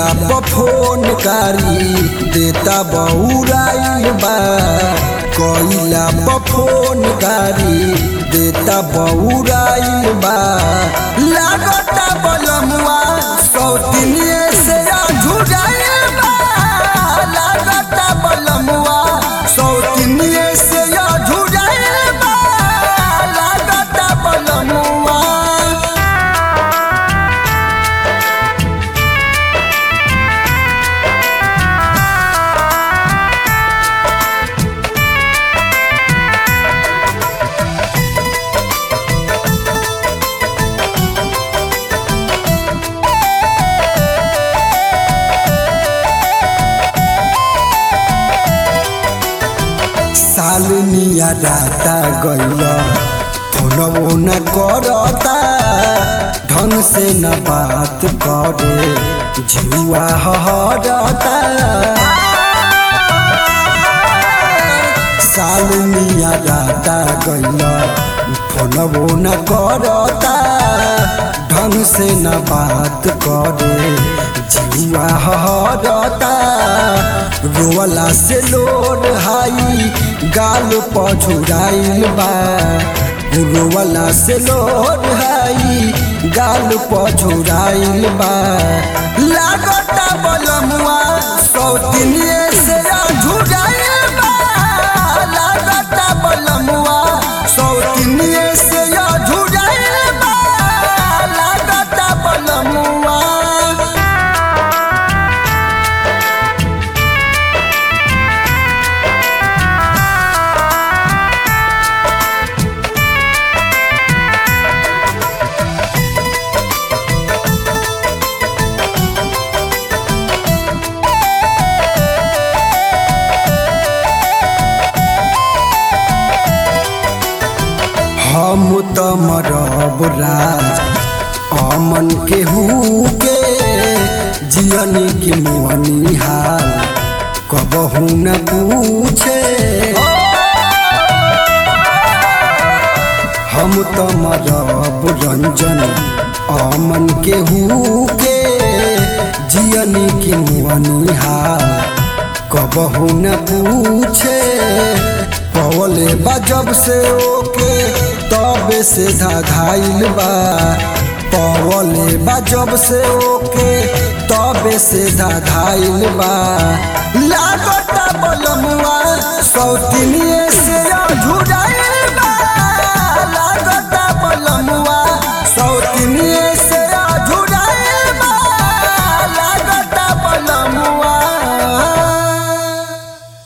पर फोन कारी देता बउराइल बा कइला पर फोन कारी देता बउराइल बा लागता बलमुआ सौतिनिए से झुराइल बा लागता बलमुआ सौतिनिए से झुराइल बा लागता बलमुआ सालनिया राता गइल फोनवो न करता ढंग से न बात करे जुआ हरता सालनिया राता गइल फोनवो न करता ढंग से न बात करे जुआ हरता रोवला से लोड हाई गाल पछुराइल बा रोवला से लोड हाई गाल पछुराइल बा लागता बलमुआ सौतिनिए से झुराइल बा लागता बलमुआ सौतिनिए से झुराइल बा लागता बलमुआ हम त मरब राज अमन के के जियनी के मुअनी हाल कबहू न पूछे हम त मरब रंजन अमन के के जियनी के मुअनी हाल कबहू न पूछे पवले बा जब से ओके तबे से धाधाइल बा पवले बा जब से ओके तबे से धाधाइल बा लागता बलमुआ सौतिनी